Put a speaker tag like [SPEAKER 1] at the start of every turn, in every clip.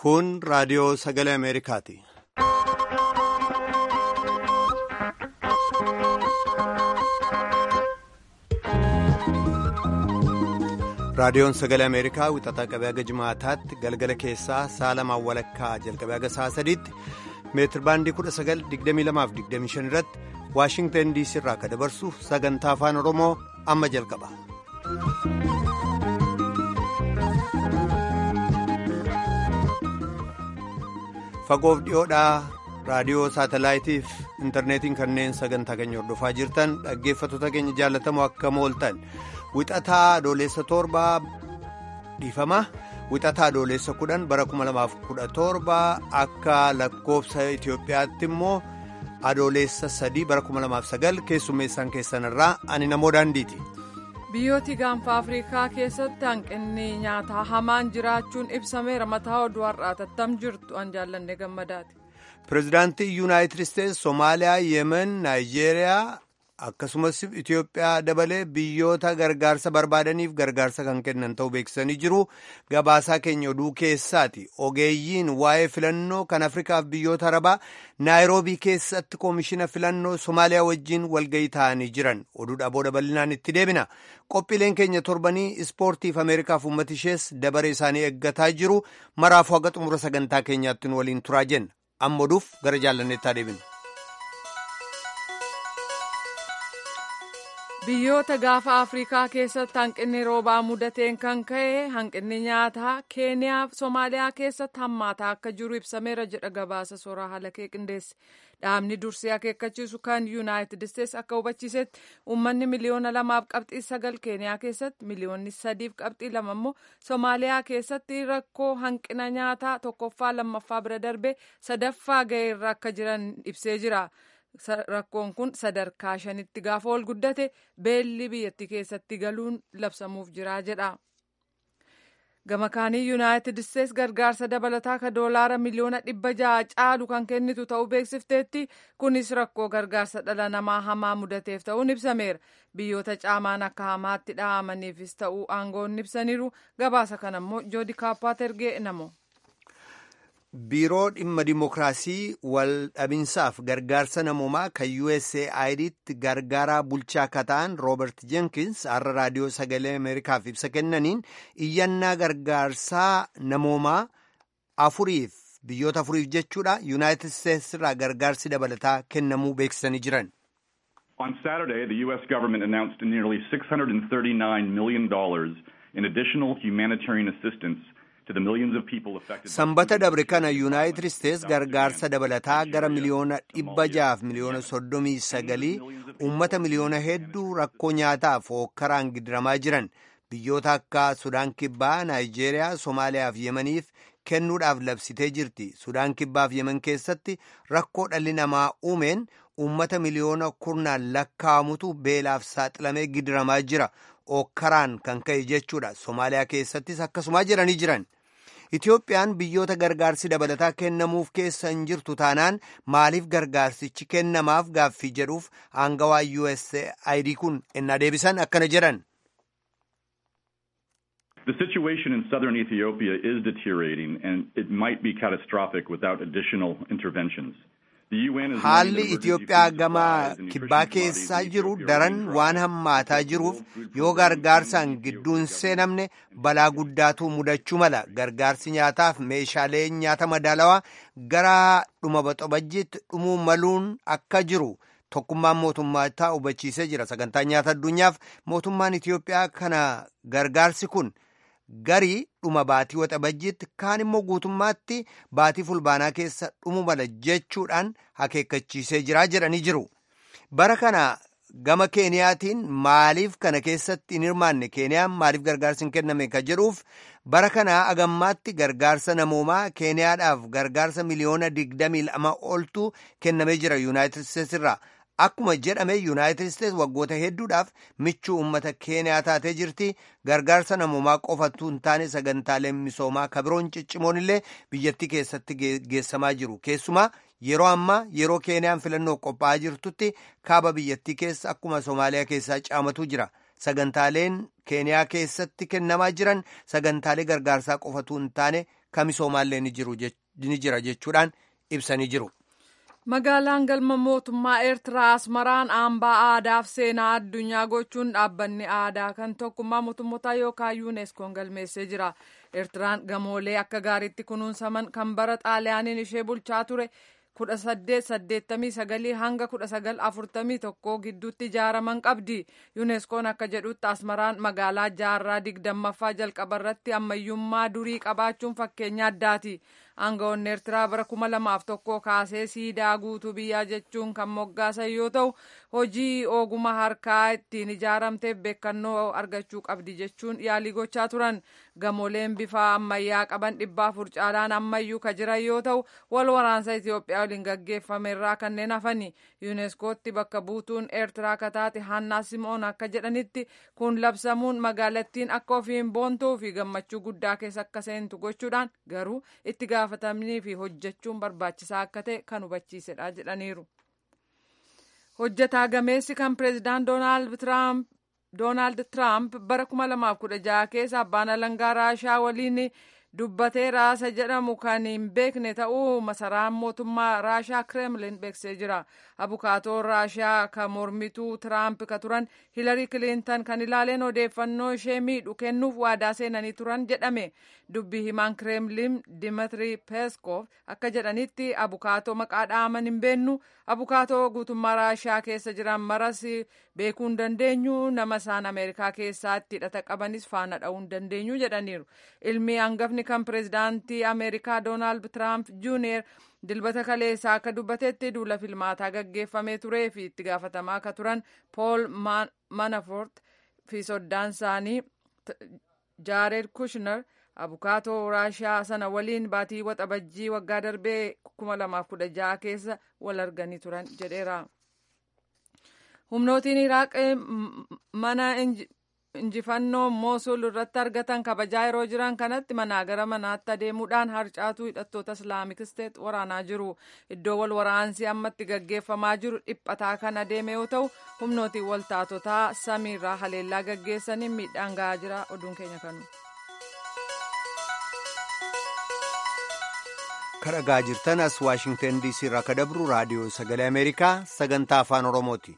[SPEAKER 1] Kun raadiyoo sagalee Ameerikaati. Raadiyoon sagalee Ameerikaa wixataa qabee haga jimaataatti galgala keessaa sa'a lamaan walakkaa jalqabee haga sa'a sadiitti meetir baandii 1922-25 irratti Waashingtan DC irraa akka dabarsu sagantaa afaan Oromoo amma jalqaba. Fagoof dhiyoodhaa raadiyoo saatalaayitiif intarneetiin kanneen sagantaa keenya hordofaa jirtan dhaggeeffattoota keenya jaallatamoo akka mooltan wixataa adoolessa torbaa dhiifama wixataa adoolessa kudhan bara 2017 akka lakkoofsa Itoophiyaatti immoo adoolessa sadii bara 2009 keessummeessaan keessanirraa ani namoo daandiiti.
[SPEAKER 2] biyyooti gaanfa afriikaa keessatti hanqinni nyaataa hamaan jiraachuun ibsameera mataa oduu har'aa tattam jirtu an jaallanne gammadaati.
[SPEAKER 1] pireezidaantii yuunaayitid isteetsi soomaaliyaa yemen naayijeeriyaa akkasumas itiyoophiyaa dabalee biyyoota gargaarsa barbaadaniif gargaarsa kan kennan ta'uu beeksisanii jiru gabaasaa keenya oduu keessaati ogeeyyiin waa'ee filannoo kan afrikaaf biyyoota arabaa naayiroobii keessatti koomishina filannoo soomaaliyaa wajjiin walgayii ta'anii jiran oduudha booda bal'inaan itti deebina qophiileen keenya torbanii ispoortiif ameerikaaf uummata ishees dabaree isaanii eeggataa jiru maraafuu haga xumura sagantaa keenyaatti nu waliin turaa jenna amma oduuf gara jaallanneettaa deebina.
[SPEAKER 2] biyyoota gaafa afriikaa keessatti hanqinni roobaa mudateen kan ka'e hanqinni nyaataa keeniyaa soomaaliyaa keessatti hammaataa akka jiru ibsameera jedha gabaasa soraa halakee qindeesse dhaabni dursee akeekkachiisu kan yuunaayitid isteetsi akka hubachiisetti uummanni miliyoona lamaaf qabxii sagal keeniyaa keessatti miliyoonni sadiif qabxii lama immoo soomaaliyaa keessatti rakkoo hanqina nyaataa tokkoffaa lammaffaa bira darbee sadaffaa ga'eerra akka jiran ibsee jira. rakkoon kun sadarkaa shanitti gaafa ol guddate beelli biyyattii keessatti galuun labsamuuf jira jedha. gama kaanii yuunaayitid isteetsi gargaarsa dabalataa ka doolaara miliyoona dhibba ja'a caalu kan kennitu ta'uu beeksifteetti kunis rakkoo gargaarsa dhala namaa hamaa mudateef ta'uun ibsameera biyyoota caamaan akka hamaatti dha'amaniifis ta'uu aangoon ibsaniiru gabaasa kana immoo joodi kaappaat ergee namo.
[SPEAKER 1] biiroo dhimma dimookiraasii wal dhabinsaaf gargaarsa namoomaa kan USAIDtti gargaaraa bulchaa akka ta'an Roobert Jenkins har'a raadiyoo sagalee Ameerikaaf ibsa kennaniin iyyannaa gargaarsaa namoomaa afuriif biyyoota afuriif jechuudha Yuunaayitid Isteetsi irraa gargaarsi dabalataa kennamuu beeksisanii jiran.
[SPEAKER 3] On Saturday, the U.S. government announced nearly $639 million in additional humanitarian assistance.
[SPEAKER 1] Sanbata dabre kana Yuunaayitid Isteetsi gargaarsa dabalataa gara miliyoona dhibba jaaf miliyoona soddomii sagalii uummata miliyoona hedduu rakkoo nyaataaf hookkaraan gidiramaa jiran biyyoota akka Sudaan Kibbaa, Naayijeeriyaa, Somaaliyaa fi Yemeniif kennuudhaaf labsitee jirti. Sudaan Kibbaa fi Yemen keessatti rakkoo dhalli namaa uumeen uummata miliyoona kurnaan lakkaa'amutu beelaaf saaxilamee gidiramaa jira. Hookkaraan kan ka'e jechuudha. Somaaliyaa keessattis akkasumaa jiranii jiran. Itoophiyaan biyyoota gargaarsi dabalataa kennamuuf keessa hin jirtu taanaan maaliif gargaarsichi kennamaaf gaaffii jedhuuf aangawaa USAID kun ennaa deebisan akkana jedhan.
[SPEAKER 3] The situation in southern Ethiopia is deteriorating and it might be catastrophic without additional interventions.
[SPEAKER 1] Haalli Itoophiyaa gama kibbaa keessaa jiru daran waan hammaataa jiruuf yoo gargaarsaan gidduun seenamne balaa guddaatu mudachuu mala. Gargaarsi nyaataaf meeshaalee nyaata madaalawaa gara dhuma baxabajjiitti dhumuu maluun akka jiru tokkummaan mootummaa hubachiisee jira. Sagantaa nyaata addunyaaf mootummaan Itoophiyaa kana gargaarsi kun. garii dhuma baatii waxabajjiitti kaan immoo guutummaatti baatii fulbaanaa keessa dhumu mala jechuudhaan akeekkachiisee jiraa jedhanii jiru. Bara kana gama Keeniyaatiin maaliif kana keessatti hin hirmaanne Keeniyaan maaliif gargaarsi hin kenname ka jedhuuf bara kana agammaatti gargaarsa namoomaa Keeniyaadhaaf gargaarsa miliyoona digdamii lama oltu kennamee jira Yuunaayitid Isteetsi irraa. Akkuma jedhame Yuunaayitid Isteetsi waggoota hedduudhaaf michuu uummata Keeniyaa taatee jirti. Gargaarsa namoomaa qofatu hin taane sagantaaleen misoomaa kabiroon ciccimoon illee biyyattii keessatti geessamaa jiru. Keessumaa yeroo ammaa yeroo Keeniyaan filannoo qophaa'aa jirtutti kaaba biyyattii keessa akkuma Soomaaliyaa keessaa caamatu jira. Sagantaaleen Keeniyaa keessatti kennamaa jiran sagantaalee gargaarsaa qofatu hin taane kamisoomaallee ni jira jechuudhaan ibsanii jiru.
[SPEAKER 2] Magaalaan galma mootummaa Eertiraa Asmaraan hambaa aadaaf seenaa addunyaa gochuun dhaabbanni aadaa kan tokkummaa mootummoota yookaan yuuneskoon galmeessee jira. Eertiraan gamoolee akka gaariitti kunuunsaman kan bara xaaliyaaniin ishee bulchaa ture kudha saddeet saddeettamii sagalii hanga kudha sagal afurtamii tokko gidduutti ijaaraman qabdi. Yuuneskoon akka jedhutti Asmaraan magaalaa jaarraa digdammaffaa jalqaba irratti ammayyummaa durii qabaachuun fakkeenya addaati. Aangawoonni Eertiraa bara kuma lamaaf tokko kaasee siidaa guutuu biyyaa jechuun kan moggaasan yoo ta'u hojii ogummaa harkaa ittiin ijaaramteef beekannoo argachuu qabdi jechuun yaalii gochaa turan. Gamooleen bifa ammayyaa qaban dhibba afur caalaan ammayyuu ka jiran yoo ta'u wal waraansa Itoophiyaa waliin gaggeeffame irraa kanneen hafani. Yuuneskootti bakka buutuun Eertiraa kataate Hannaa Simoon akka jedhanitti kun labsamuun magaalattiin akka ofiin boontuu fi gammachuu guddaa keessa akka seentu gochuudhaan garuu itti gaafatamnii fi hojjechuun barbaachisaa akka ta'e kan hubachiisedha jedhaniiru. Hojjetaa gameessi kan pireezidaant Doonaald Tiraamp bara 2016 keessa abbaan alangaa Raashaa waliin dubbatee raasa jedhamu kan hin beekne ta'uu masaraan mootummaa Raashaa Kremlin beeksisee jira. Abukaatoon Raashaa kan mormituu Tiraamp ka turan Hilarii Kilintan kan ilaaleen odeeffannoo ishee miidhu kennuuf waadaa seenanii turan jedhame. Dubbii himaan Kremlin Dimitri Peskov akka jedhanitti abukaatoo maqaa dhaaman hin beennu abukaatoo guutummaa Raashaa keessa jiran maras beekuu hin dandeenyu nama isaan Ameerikaa keessatti hidhata qabanis faana dha'uu hin dandeenyu jedhaniiru. Ilmi hangafni kan pireezidaantii Ameerikaa Doonaald Tiraamp Juuniyer dilbata kaleessaa akka dubbatetti duula filmaataa gaggeeffamee turee fi itti gaafatamaa akka turan Pool Manafort fi soddaan isaanii Jaared Kushner abukaatoo raashaa sana waliin baatii waxabajjii waggaa darbee 2016 keessa wal arganii turan jedheera. Humnootiin Iraaq mana injifannoo Moosul irratti argatan kabajaa yeroo jiran kanatti manaa gara manaatti adeemuudhaan harcaatuu hidhattoota Islaamik Isteet waraanaa jiru. Iddoo wal waraansi ammatti gaggeeffamaa jiru dhiphataa kan adeeme yoo ta'u humnootiin waltaatotaa samiirraa haleellaa gaggeessaniin miidhaan gahaa jira. Oduun keenya kanu.
[SPEAKER 1] kadhagaa jirtan as waashingtan diisii irraa ka dabru raadiyoo sagalee ameerikaa sagantaa afaan oromooti.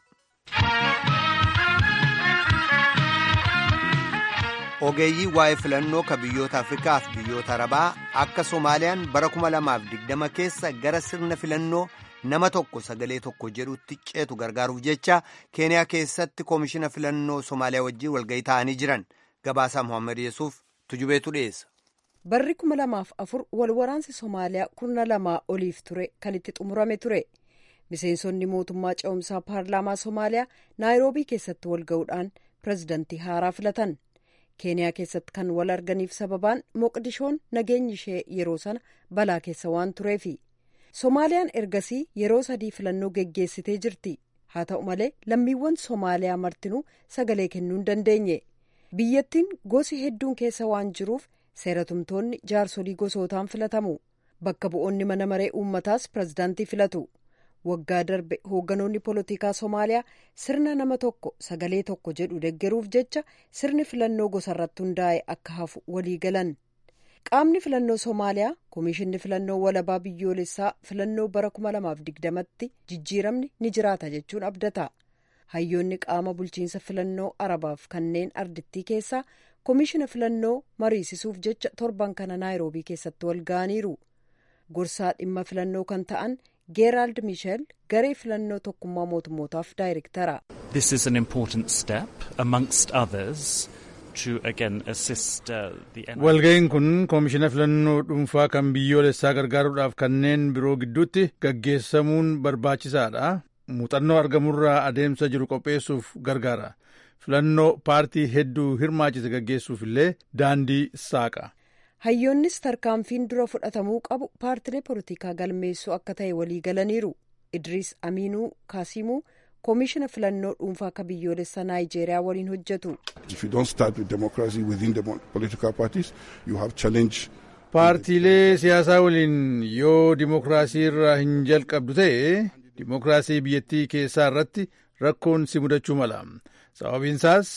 [SPEAKER 1] ogeeyyii waa'ee filannoo ka biyyoota afrikaa fi biyyoota arabaa akka soomaaliyaan bara 2020 keessa gara sirna filannoo nama tokko sagalee tokko jedhutti ceetu gargaaruuf jecha keeniyaa keessatti koomishina filannoo soomaaliyaa wajjin walgahii ta'anii jiran gabaasaa mohaammed yesuuf tujubeetu dhiyeessa.
[SPEAKER 4] barri kuma lamaaf afur wal waraansi soomaaliyaa kurna lamaa oliif ture kan itti xumurame ture miseensonni mootummaa ce'umsaa paarlaamaa soomaaliyaa naayiroobii keessatti wal ga'uudhaan pirezidantii haaraa filatan keeniyaa keessatti kan wal arganiif sababaan moqdishoon nageenyi ishee yeroo sana balaa keessa waan tureefi soomaaliyaan ergasii yeroo sadii filannoo geggeessitee jirti haa ta'u malee lammiiwwan soomaaliyaa martinuu sagalee kennuu hin dandeenye biyyattiin gosi hedduun keessa waan jiruuf seeratumtoonni jaarsolii gosootaan filatamu bakka bu'oonni mana maree uummataas pirezidaantii filatu waggaa darbe hoogganoonni poolitikaa soomaaliyaa sirna nama tokko sagalee tokko jedhu deggeruuf jecha sirni filannoo gosarratti hundaa'e akka hafu walii galan qaamni filannoo soomaaliyaa koomishinni filannoo walabaa biyyoolessaa filannoo bara 2020tti jijjiiramni ni jiraata jechuun abdata hayyoonni qaama bulchiinsa filannoo arabaaf kanneen ardittii keessaa koomishina filannoo mariisisuuf jecha torban kana naayiroobii keessatti wal ga'aniiru gorsaa dhimma filannoo kan ta'an geeraald miisheel garee filannoo tokkummaa mootummootaaf daayirektara.
[SPEAKER 5] This is an important step amongst others to again assist the
[SPEAKER 6] Walga'iin kun koomishina filannoo dhuunfaa kan biyyoolessaa gargaaruudhaaf kanneen biroo gidduutti gaggeessamuun barbaachisaadha. Muuxannoo argamurraa adeemsa jiru qopheessuuf gargaara. Filannoo paartii hedduu hirmaachise gaggeessuuf illee daandii saaqa.
[SPEAKER 4] hayyoonnis tarkaanfiin dura fudhatamuu qabu paartilee poolitikaa galmeessuu akka ta'e walii galaniiru idriis amiinuu kaasimuu koomishina filannoo dhuunfaa akka biyyoolessaa naayijeeriyaa waliin hojjetu.
[SPEAKER 6] paartiilee siyaasaa waliin yoo dimokiraasii irraa hin jalqabdu ta'e dimokiraasii biyyattii keessaa irratti rakkoon si mudachuu mala sababiinsaas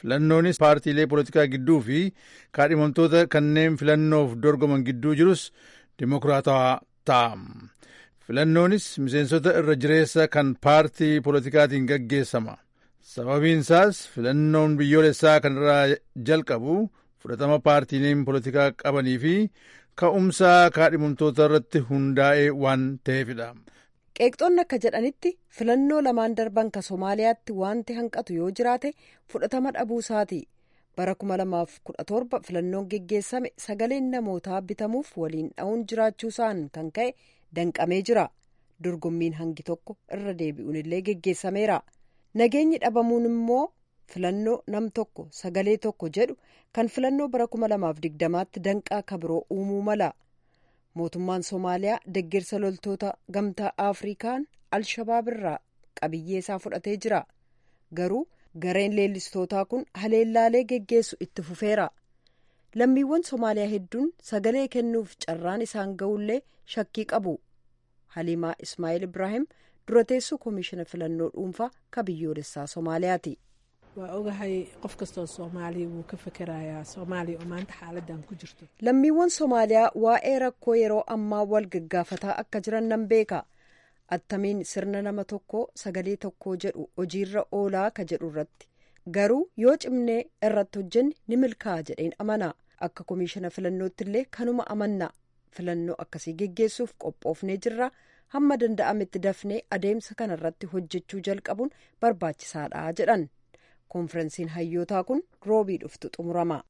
[SPEAKER 6] filannoonis paartiilee poolitikaa gidduu fi kaadhimamtoota kanneen filannoof dorgoman gidduu jirus dimokiraatawaa ta'a. filannoonis miseensota irra jireessa kan paartii poolitikaatiin gaggeessama. sababiin isaas filannoon biyyoolessaa kanarraa jalqabu fudhatama paartiileen poolitikaa qabanii fi ka'umsa kaadhimamtoota irratti hundaa'ee waan ta'eefidha.
[SPEAKER 4] qeeqxoonni akka jedhanitti filannoo lamaan darban ka soomaaliyaatti wanti hanqatu yoo jiraate fudhatama dhabuusaati bara 2017 filannoon geggeessame sagaleen namootaa bitamuuf waliin dha'uun jiraachuusaan kan ka'e danqamee jira dorgommiin hangi tokko irra deebi'uun illee geggeessameera nageenyi dhabamuun immoo filannoo nam tokko sagalee tokko jedhu kan filannoo bara 2020tti danqaa kabiroo uumuu mala. mootummaan soomaaliyaa deggersa loltoota gamtaa afrikaan alshabaab irraa qabiyyee isaa fudhatee jira garuu gareen leellistootaa kun haleellaalee geggeessu itti fufeera lammiiwwan soomaaliyaa hedduun sagalee kennuuf carraan isaan ga'ullee shakkii qabu haliimaa ismaa'eel ibraahim dura teessuu koomishina filannoo dhuunfaa ka biyyoolessaa soomaaliyaati.
[SPEAKER 7] waa ogahay qof kastoo soomaaliya wuu ka fekerayaa soomaaliya oo maanta xaaladan ku jirto
[SPEAKER 4] lammiiwwan soomaaliyaa waa'ee rakkoo yeroo ammaa wal gaggaafataa akka jiran nan beeka attamiin sirna nama tokko sagalee tokkoo jedhu hojiirra oolaa ka jedhu irratti garuu yoo cimnee irratti hojjenne ni milkaa'a jedheen amana akka koomishina filannootti illee kanuma amanna filannoo akkasii geggeessuuf qophoofnee jirra hamma danda'ametti dafnee adeemsa kanarratti hojjechuu jalqabuun barbaachisaadha jedhan. konferensiin hayyootaa kun roobii dhuftu xumurama.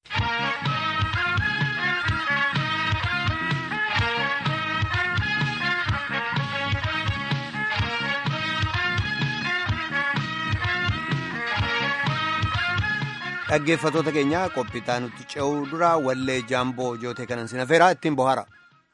[SPEAKER 1] dhaggeeffatoota keenya qophiitaa nutti ce'uu dura wallee jaamboo jootee kanan sinafeeraa ittiin bohaara.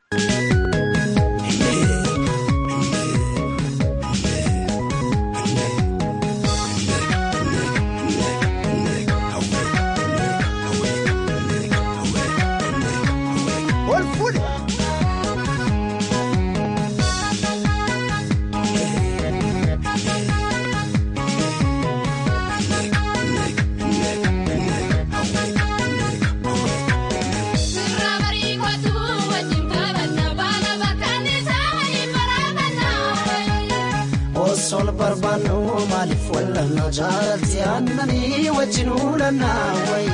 [SPEAKER 8] sol barbaannu maaliif wallanna jaalatti aannanii wajjin uulannaa wayi.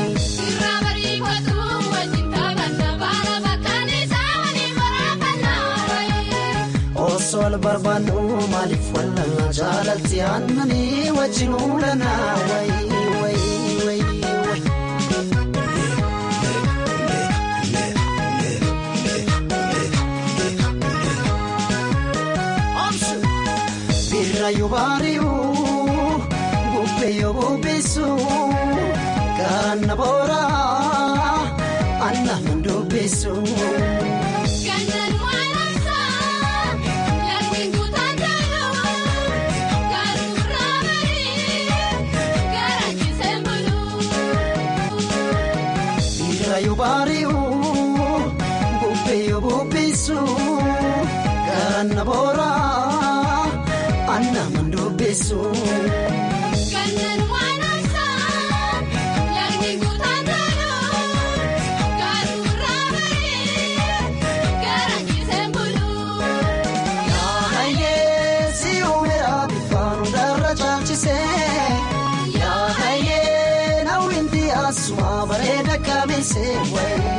[SPEAKER 8] Osol barbaannu maaliif wallanna jaalatti aannanii wajjin uulannaa wayi wayi wayi. Birraayuu baari'uu bubbeeyoo bubbeessuu karaan na booraa aannan dubbeessuu.
[SPEAKER 9] Gannaan waan amsaa laftiin guutaan jaaluu garuu raabanii garaachisee buluu.
[SPEAKER 8] Birraayuu baari'uu bubbeeyoo bubbeessuu karaan na booraa. Annaman dubbeessuu.
[SPEAKER 9] Gannaan waan amsaa laftiin guutaan jaaluu garuu raabanii garaachisee buluu.
[SPEAKER 8] Yaahayee si uumeera bifaan hundarra caalchisee. Yaahayee nawwinti asuma bareeda kabeessee wayi.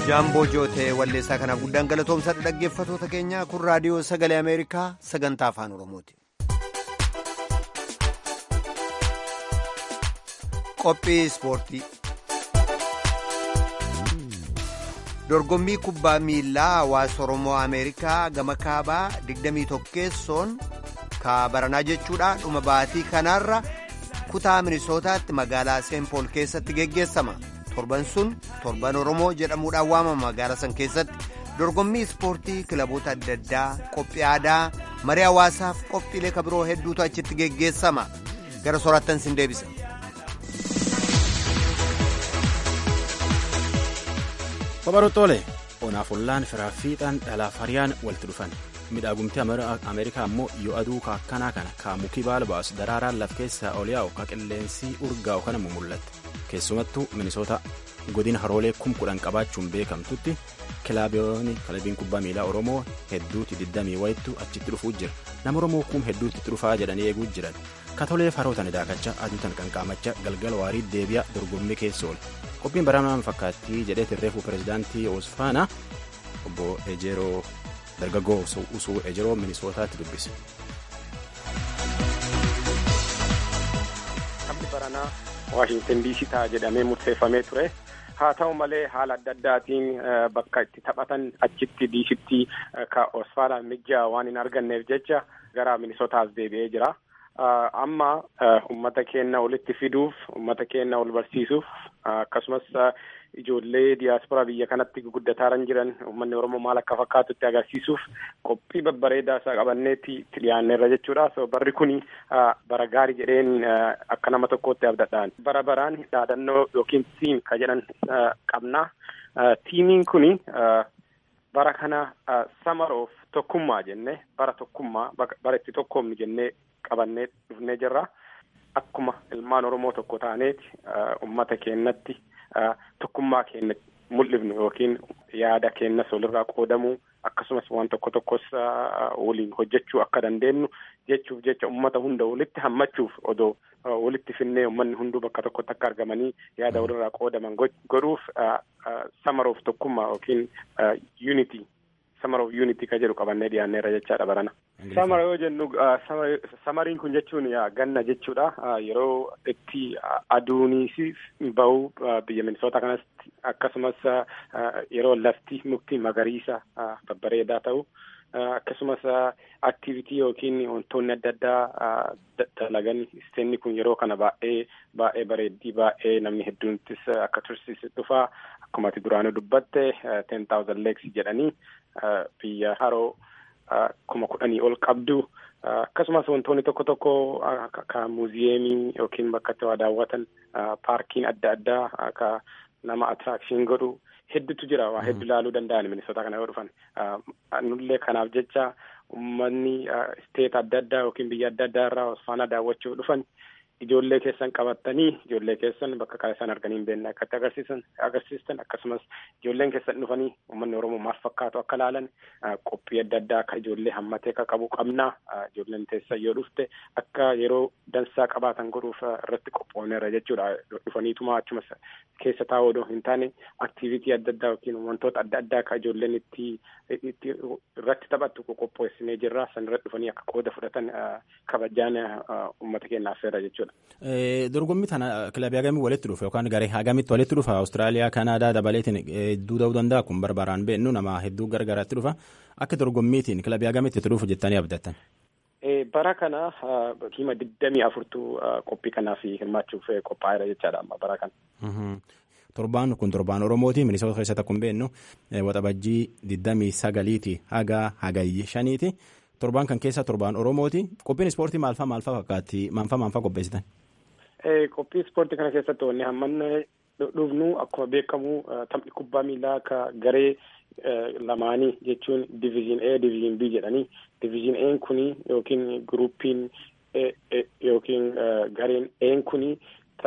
[SPEAKER 1] jaamboo jootee walleessaa kanaaf guddaan galatoomsadha dhaggeeffatoota keenya kun raadiyoo sagalee ameerikaa sagantaa afaan oromooti. qophii ispoortii dorgommii kubbaa miilaa hawaasa oromoo ameerikaa gama kaabaa 21 kaabaranaa jechuudha dhuma baatii kanaarra kutaa minisootaatti magaalaa seenpool keessatti geggeessama torban sun torban oromoo jedhamuudhaan waamama magaalaa san keessatti dorgommii ispoortii kilaboota adda addaa qophii aadaa marii hawaasaaf qophiilee kabiroo hedduutu achitti geggeessama gara soraattan sin deebisa.
[SPEAKER 10] Babaroottoole onaaf ollaan firaa fiixaan dhalaaf hariyaan walitti dhufan midhaagumti ameerikaa ammoo yoo aduu kaakkanaa kana kaamukii baala baasu daraaraan laf keessaa ol yaa'u ka qilleensi urgaa'u kana mul'atte keessumattuu minisoota godina haroolee kum kudhan qabaachuun beekamtutti kilaabiyoonni kilabiin kubbaa miilaa oromoo hedduuti diddamii wayittu achitti dhufuu jira nama oromoo kum hedduutti dhufaa jedhanii eeguu jiran katolee farootan daakachaa aduutan qanqaamachaa galgala waarii deebi'a dorgommii keessa oole qophiin baramaan fakkaattii jedhee tirreefuu pirezidaantii oosfaana obbo ejeroo dargaggoo usuu ejeroo minisootaatti dubbise.
[SPEAKER 11] Taphni baranaa Waashintan diisii ta'a jedhamee murteeffamee ture. Haa ta'u malee haala adda addaatiin bakka itti taphatan achitti diisitti ka Oosfaanaan mijjaa waan hin arganneef jecha gara minisootaas deebi'ee jira. Amma uummata keenya walitti fiduuf, uummata keenya wal barsiisuuf akkasumas ijoollee diyaasporaa biyya kanatti guddataaran jiran uummanni Oromoo maal akka fakkaatutti agarsiisuuf qophii babbareedaa isaa qabanneetti itti dhiyaanneerra jechuudha. So barri kuni bara gaarii jedheen akka nama tokkootti abdadhaan. Bara baraan dhaadannoo yookiin tiim ka jedhan qabna. Tiimiin kuni bara kana samaroof tokkummaa jenne bara tokkummaa bara itti tokkoomnu jennee qabannee dhufnee jirra. Akkuma ilmaan Oromoo tokko taaneeti uummata keenyatti tokkummaa keenya mul'ifnu yookiin yaada keenyas walirraa qoodamuu akkasumas waan tokko tokkos waliin hojjechuu akka dandeenyu jechuuf jecha uummata hunda walitti hammachuuf odoo walitti finnee uummanni hunduu bakka tokkotti akka argamanii yaada walirraa qoodaman godhuuf samaroof tokkummaa yookiin unity samaroof unity ka jedhu qabannee dhiyaanneerra jechaadha barana. Samara yoo jennu samariin kun jechuun ganna jechuudha. Yeroo itti aduunis bahu biyya minisoota kanatti akkasumas yeroo lafti mukti magariisa babbareedaa ta'u akkasumas aktivitii yookiin wantoonni adda addaa dalagan isteenni kun yeroo kana baay'ee baay'ee bareeddii baay'ee namni hedduunittis akka tursiise dhufaa akkuma ati duraanuu dubbatte ten thousand leeks jedhanii biyya haroo kuma kudhanii ol qabdu akkasumas wantoonni tokko tokko akka muuziyeemii yookiin bakka itti waa daawwatan paarkiin adda addaa akka nama attiraakshin godhu hedduutu jira waa hedduu ilaaluu danda'an minisoota kana yoo dhufan nullee kanaaf jecha uummanni isteet adda addaa yookiin biyya adda addaa irraa osfaana daawwachuuf dhufan ijoollee keessan qabattanii ijoollee keessan bakka kana isaan arganii hin beekne akkatti agarsiisan agarsiistan akkasumas ijoolleen keessan dhufanii uummanni oromoo maal fakkaatu akka laalan qophii adda addaa akka ijoollee hammatee akka qabu qabna ijoolleen teessan yoo dhufte akka yeroo dansaa qabaatan godhuuf irratti qophoofneerra jechuudha dhufaniituma achumas keessa taa'uu odoo hin taane aktivitii adda addaa yookiin wantoota adda addaa akka ijoolleen itti itti irratti taphattu qopheessinee jirra san irratti dhufanii akka qooda fudhatan kabajaan uummata keenyaaf feera jechuudha.
[SPEAKER 10] Dorgommii tana kilabii hagamii walitti dhufa yookaan garee hagamitti walitti dhufa Awustiraaliyaa, Kanaadaa dabaleetiin hedduu ta'uu danda'a kun barbaaraan beennu nama hedduu gargaraatti dhufa akka dorgommiitiin kilabii hagamitti itti dhufu jettanii abdattan.
[SPEAKER 11] Bara kana hima digdamii afurtu qophii kanaaf hirmaachuuf qophaa'eera jechaadha amma bara kana.
[SPEAKER 10] Torbaan kun torbaan Oromooti minisoota keessatti akkuma beennu waxabajjii digdamii sagaliiti haga hagayyi shaniiti. Torbaan kan keessa torbaan Oromooti. Qophiin ispoortii maalfaa maalfaa fakkaatti? Maanfaa maanfaa qopheessitan?
[SPEAKER 11] Qophii ispoortii kana keessatti wanni hammanne dhufnu akkuma beekamu taphni kubbaa miilaa akka garee lamaanii jechuun diviizhin A diviizhin B jedhanii diviizhin A kuni yookiin guruupiin yookiin gareen A kuni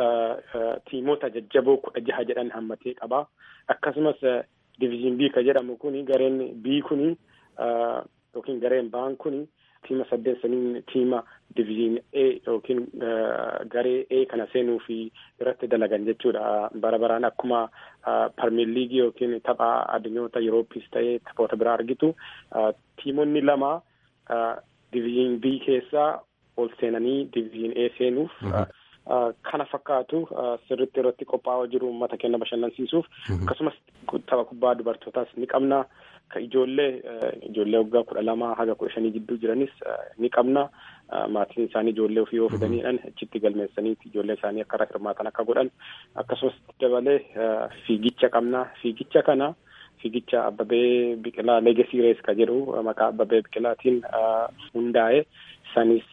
[SPEAKER 11] tiimoota jajjaboo kudha jaha jedhan hammatee qaba. Akkasumas diviizhin B ka jedhamu kuni gareen B kuni yookiin gareen ba'an kuni tiima saddeet saniin tiima diviizhin A yookiin garee A kana seenuu fi irratti dalagan jechuudha. Bara baraan akkuma parmiir liigii yookiin tapha addunyoota Yurooppis ta'ee taphoota biraa argitu tiimonni lama diviizhin B keessaa ol seenanii diviizhin A seenuuf kana fakkaatu sirritti irratti qophaa'aa jiru uummata keenya bashannansiisuuf akkasumas tapha kubbaa dubartootaas ni qabna. Ka ijoollee ijoollee waggaa kudha lama haga kudha shanii gidduu jiranis ni qabna. Maatiin isaanii ijoollee ofii yoo fidaniidhaan achitti galmeessaniiti ijoollee isaanii akka irra hirmaatan akka godhan akkasumas dabalee fiigicha qabna. Fiigicha kana fiigicha Abbabee Biqilaa Leegasii Rees ka jedhu maqaa Abbabee Biqilaatiin hundaa'e sanis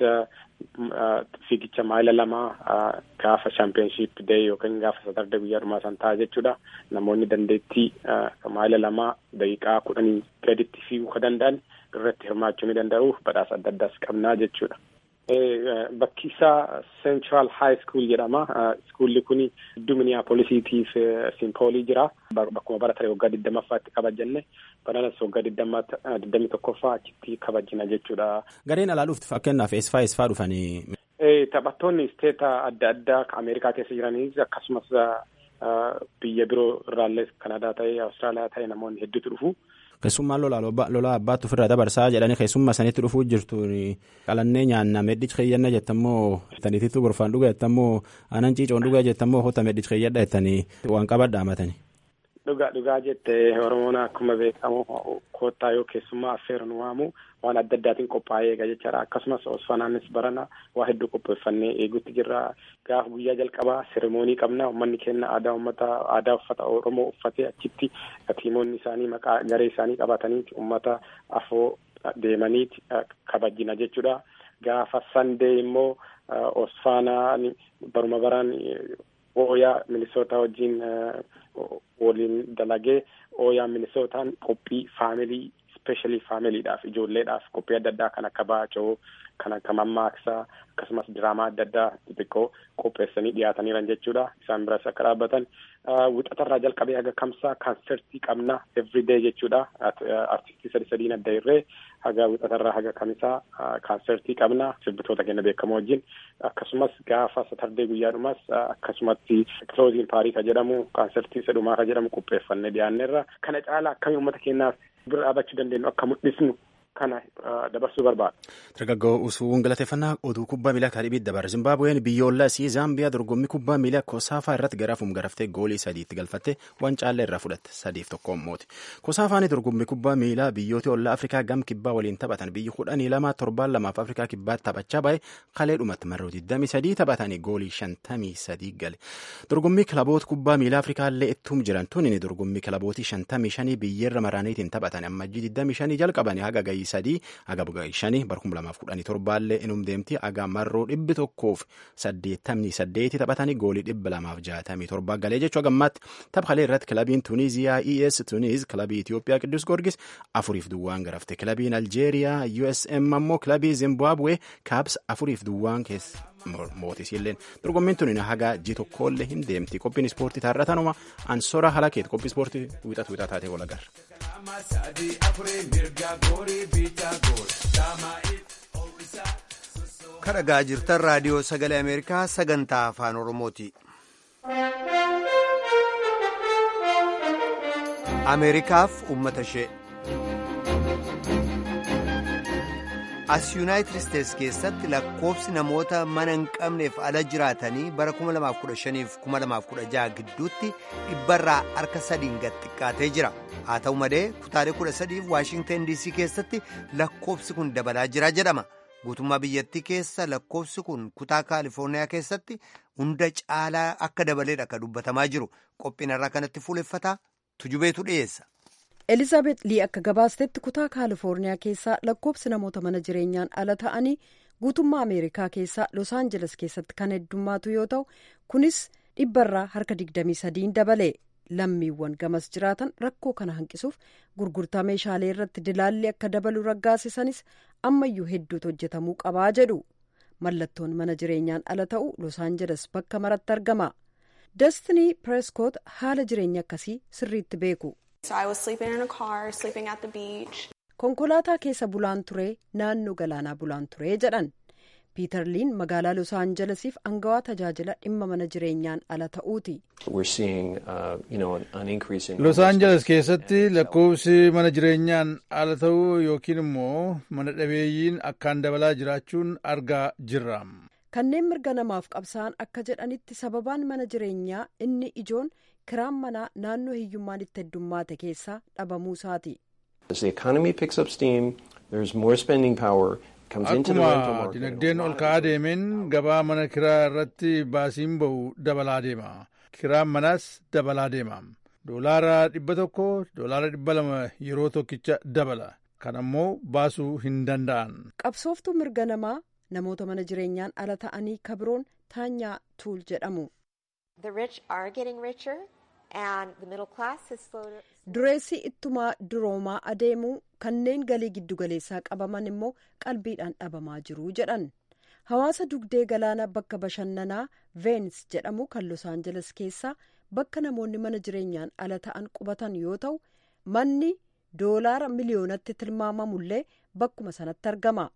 [SPEAKER 11] fiigicha maayila lamaa gaafa chaampiyoonshiip dee yookiin gaafa satarde guyyaa dhumaa san ta'a jechuudha. Namoonni dandeettii maayila lamaa daqiiqaa kudhanii gaditti fiiguu ka danda'an irratti hirmaachuu ni danda'u badhaasa adda addaas qabnaa jechuudha. Bakki isaa Central High School jedhama. Iskuulli kun gidduu Minneapolisiitiif Simpoolii jira. Bakkuma bara taree waggaa digdammaffaatti kabajanne bananas waggaa digdamii tokkoffaa achitti kabajina jechuudha.
[SPEAKER 10] Gareen alaa dhuftu fakkeenyaaf eessifaa eessifaa dhufanii.
[SPEAKER 11] Taphattoonni isteeta adda addaa Ameerikaa keessa jiraniis akkasumas biyya biroo irraallee Kanadaa ta'ee Awustiraaliyaa ta'ee namoonni hedduutu dhufu.
[SPEAKER 10] Keessummaan lolaa abbaatti ofirraa dabarsaa jedhanii keessummaa sanitti dhufuu jirtu qalannee nyaanna medhichi keeyyanna jettammoo taniitittuu gorfaan dhuga jettammoo aanan ciicoon dhuga jettammoo hota medhichi keeyyadha jettanii waan qabadha hamatanii.
[SPEAKER 11] Dhugaa dhugaa jette Oromoon akkuma beekamu koottaa yoo keessummaa affeeru nu waamu waan adda addaatiin qophaa'ee eega jechaadha. Akkasumas Osfanaanis barana waa hedduu qopheeffannee eeguutti jirra. Gaafa guyyaa jalqabaa seremoonii qabna. Uummanni keenya aadaa uummata aadaa uffata Oromoo uffatee achitti tiimoonni isaanii maqaa garee isaanii qabatanii uummata afoo deemaniiti kabajina jechuudha. Gaafa sandee immoo Osfanaan baruma baraan ooyaa minisootaa wajjin waliin dalagee ooyaa minisootaan qophii faamilii ispeeshaalii faamiliidhaaf ijoolleedhaaf qophii adda addaa kan akka baacoo kan akka mammaaksaa akkasumas diraamaa adda addaa xixiqqoo qopheessanii dhiyaataniiran jechuudha isaan biras akka dhaabbatan wixatarraa jalqabee haga kamsaa kaansertii qabna everyday jechuudha artistii sadi sadiin adda irree haga wixatarraa haga kamisaa kaansertii qabna sirbitoota keenya beekamoo wajjin akkasumas gaafa satardee guyyaadhumas akkasumatti kilooziin paarii ka jedhamu kaansertii isa dhumaa ka jedhamu qopheeffannee dhiyaanneerra kana caala akkamii uummata keenyaaf bira dhaabachuu dandeenyu akka mul'isnu kana dabarsuu barbaada.
[SPEAKER 10] Dargaggoo usuun galateeffannaa oduu kubbaa miilaa kaadhibiitti dabarra. Zimbaabuween biyyoolaa isii Zaambiyaa dorgommii kubbaa miilaa Kosaafaa irratti garaafum garaftee goolii sadiitti galfatte waan caallee irraa fudhatte sadiif tokkoon mooti. Kosaafaan dorgommii kubbaa miilaa biyyoota ollaa Afrikaa gam kibbaa waliin taphatan biyyi kudhanii lama torbaan lamaaf Afrikaa kibbaatti taphachaa bahe kalee dhumatti marroo 23 taphatanii goolii 53 gale. Dorgommii kilaboota kubbaa miilaa Afrikaa illee ittuum jiran tuni dorgommii kilabootii 55 biyyeerra maraaniitiin taphatan ammajjii 25 jalqabanii haga gahii sadii haga gahii shanii bara kuma lamaaf kudhanii torbaallee inum deemti haga marroo dhibbi tokkoof saddeettamii saddeeti taphatanii goolii dhibba lamaaf jaatamii torbaa galee jechuu hagammaatti taphalee irratti kilabiin Tuniiziyaa ES Tuniiz kilabii Itoophiyaa Qiddus Goorgis afuriif duwwaan garafte kilabiin Aljeeriyaa USM ammoo kilabii Zimbabwe Kaabs afuriif duwwaan keessa mootisilleen dorgommiin tuni haga ji tokkollee hin deemti qophiin ispoortii taarratanuma ansora halakeet qophii ispoortii wixatu wixaa taatee walagar.
[SPEAKER 1] kadhagaa jirtan raadiyoo sagalee ameerikaa sagantaa afaan oromooti. ameerikaaf ummata ishee. as yuunaayitid isteetsi keessatti lakkoofsi namoota mana hin qabneef ala jiraatanii bara 2015-2016 gidduutti dhibbarraa harka sadiin gad xiqqaatee jira haa ta'u malee kutaalee 13 waashingtan dc keessatti lakkoofsi kun dabalaa jira jedhama guutummaa biyyattii keessa lakkoofsi kun kutaa kaalifoorniyaa keessatti hunda caalaa akka dabaleedha akka dubbatamaa jiru qophiin irraa kanatti fuuleffataa tujubeetu dhiyeessa.
[SPEAKER 4] elizaabeet lii akka gabaastetti kutaa kaalifoorniyaa keessaa lakkoofsi namoota mana jireenyaan ala ta'anii guutummaa ameerikaa keessaa los aanjeles keessatti kan heddummaatu yoo ta'u kunis dhibbarraa harka 23 dabale lammiiwwan gamas jiraatan rakkoo kana hanqisuuf gurgurtaa meeshaalee irratti dilaalli akka dabalu raggaasisanis ammayyuu hedduutu hojjetamuu qabaa jedhu mallattoon mana jireenyaan ala ta'u los aanjeles bakka maratti argama dastinii pireeskoot haala jireenya akkasii sirriitti beeku.
[SPEAKER 12] So I was sleeping in a car, sleeping at the beach.
[SPEAKER 4] konkolaataa keessa bulaan ture naannoo galaanaa bulaan ture jedhan piiter liin magaalaa los aanjelesiif angawaa tajaajila dhimma mana jireenyaan ala ta'uuti.
[SPEAKER 6] los aanjeles keessatti lakkoofsi mana jireenyaan ala ta'uu yookiin immoo mana dhabeeyyiin akkaan dabalaa jiraachuun argaa jirra.
[SPEAKER 4] kanneen mirga namaaf qabsa'an akka jedhanitti sababaan mana jireenyaa inni ijoon kiraan manaa naannoo hiyyummaan itti heddummaate keessaa dhabamuu isaati.
[SPEAKER 6] akkuma dinagdeen ol ka'aa deemeen gabaa mana kiraa irratti baasiin ba'u dabalaa deema kiraan manaas dabalaa deema doolaara dhibba tokko doolaara dhibba lama yeroo tokkicha dabala kan ammoo baasuu hin danda'an.
[SPEAKER 4] qabsooftuu mirga namaa namoota mana jireenyaan ala ta'anii kabiroon taanyaa tuul jedhamu. dureessi ittumaa duroomaa adeemuu kanneen galii giddugaleessaa qabaman immoo qalbiidhaan dhabamaa jiru jedhan hawaasa dugdee galaana bakka bashannanaa veenis jedhamu kan los aanjeles keessaa bakka namoonni mana jireenyaan ala ta'an qubatan yoo ta'u manni doolaara miliyoonatti tilmaamamullee bakkuma sanatti argama.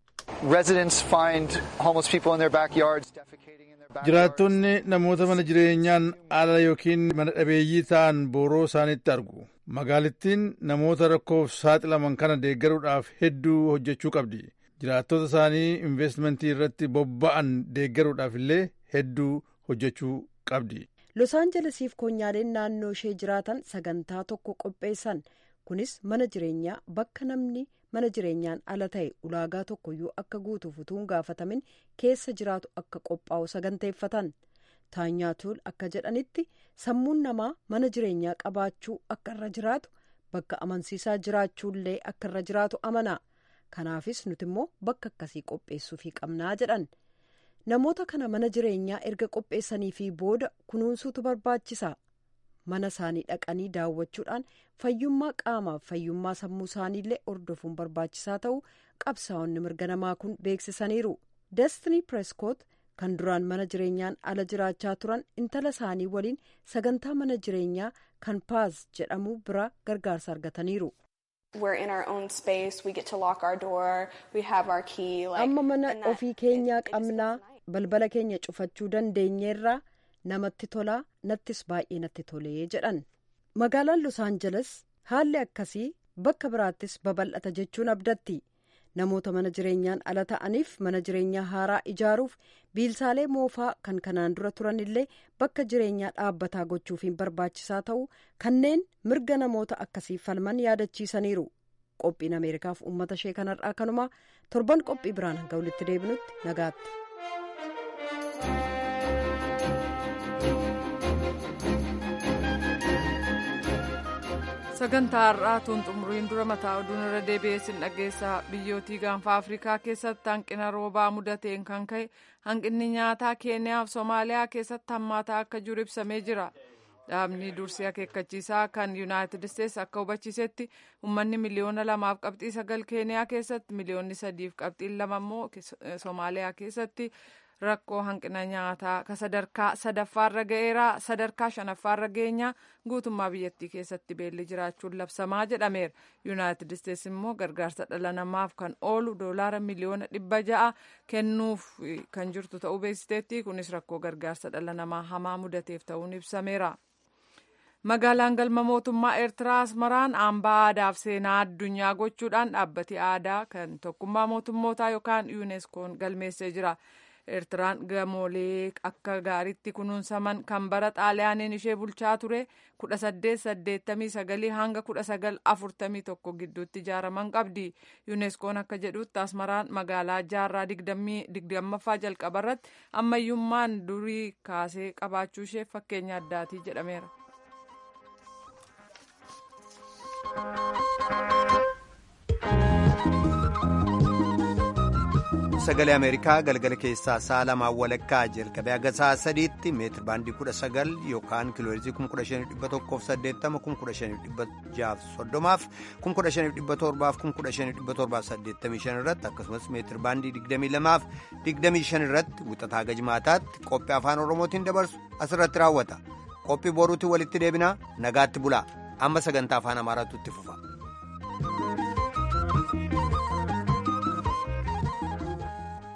[SPEAKER 6] jiraattonni namoota mana jireenyaan ala yookiin mana dhabeeyyii ta'an booroo isaanitti argu magaalittiin namoota rakkoof saaxilaman kana deeggaruudhaaf hedduu hojjechuu qabdi jiraattota isaanii investimentii irratti bobba'an deeggaruudhaaf illee hedduu hojjechuu qabdi.
[SPEAKER 4] los aanjelesiif koonyaaleen naannoo ishee jiraatan sagantaa tokko qopheessan kunis mana jireenyaa bakka namni mana jireenyaan ala ta'e ulaagaa tokkoyyuu akka guutuuf utuu hin gaafatamin keessa jiraatu akka qophaa'u saganteeffatan taanyaa tuul akka jedhanitti sammuun namaa mana jireenyaa qabaachuu akka irra jiraatu bakka amansiisaa jiraachuullee akka irra jiraatu amana kanaafis nuti immoo bakka akkasii qopheessuufii qabnaa jedhan namoota kana mana jireenyaa erga qopheessanii fi booda kunuunsuutu barbaachisa. mana isaanii dhaqanii daawwachuudhaan fayyummaa qaamaaf fayyummaa sammuu isaaniillee hordofuun barbaachisaa ta'uu qabsaa'onni mirga namaa kun beeksisaniiru destinii preskoot kan duraan mana jireenyaan ala jiraachaa turan intala isaanii waliin sagantaa mana jireenyaa kan paaz jedhamu bira gargaarsa argataniiru. amma mana ofii keenyaa qabnaa balbala keenya cufachuu dandeenyeerraa. namatti tolaa nattis baay'ee natti tolee jedhan magaalaan los aanjeles haalli akkasii bakka biraattis babal'ata jechuun abdatti namoota mana jireenyaan ala ta'aniif mana jireenyaa haaraa ijaaruuf biilsaalee moofaa kan kanaan dura turan illee bakka jireenyaa dhaabbataa gochuufiin barbaachisaa ta'uu kanneen mirga namoota akkasii falman yaadachiisaniiru qophiin ameerikaaf uummata ishee kanarraa kanumaa torban qophii biraan hanga walitti deebinutti nagaatti.
[SPEAKER 2] sagantaa har'aa tun xumuriin dura mataa oduun irra deebi'ee sin dhageessaa biyyootii gaanfa afrikaa keessatti hanqina roobaa mudateen kan ka'e hanqinni nyaataa keeniyaaf soomaaliyaa keessatti hammaataa akka jiru ibsamee jira dhaabni dursii akeekkachiisaa kan yuunaayitid isteetsi akka hubachiisetti uummanni miliyoona lamaaf qabxii sagal keeniyaa keessatti miliyoonni sadiif qabxiin lama immoo soomaaliyaa keessatti rakkoo hanqina nyaataa ka sadarkaa sadaffaarra ga'eera sadarkaa shanaffaarra geenyaa guutummaa biyyattii keessatti beelli jiraachuun labsamaa jedhameera yuunaayitid isteetsi immoo gargaarsa dhala namaaf kan oolu doolaara miliyoona dhibba ja'a kennuuf kan jirtu ta'uu beeksisteetti kunis rakkoo gargaarsa dhala namaa hamaa mudateef ta'uun ibsameera. magaalaan galma mootummaa eertiraa asmaraan hambaa aadaaf seenaa addunyaa gochuudhaan dhaabbati aadaa kan tokkummaa mootummootaa yookaan yuuneskoon galmeessee jira. eertiraan gamoolee akka gaariitti kunuunsaman kan bara xaaliyaaniin ishee bulchaa ture 1889 hanga 1941 gidduutti ijaaraman qabdi yuuneskoon akka jedhutti asmaraan magaalaa jaarraa 20ffaa jalqabarratti ammayyummaan durii kaasee qabaachuu ishee fakkeenya addaatii jedhameera.
[SPEAKER 1] sagalee ameerikaa galgala keessaa sa'a lamaa walakkaa jalqabee haga sa'a sadiitti meetir baandii kudha sagal yookaan kiilooheerzii kuma kudha shaniif dhibba tokkoof saddeettama kuma kudha shaniif dhibba jaaf soddomaaf kuma kudha shaniif dhibba torbaaf kuma kudha shaniif dhibba torbaaf saddeettamii shan irratti akkasumas meetir baandii digdamii lamaaf digdamii shan irratti wixataa haga jimaataatti qophii afaan oromootiin dabarsu asirratti raawwata qophii boruutiin walitti deebinaa nagaatti bulaa amma sagantaa afaan amaaraatu itti fufa.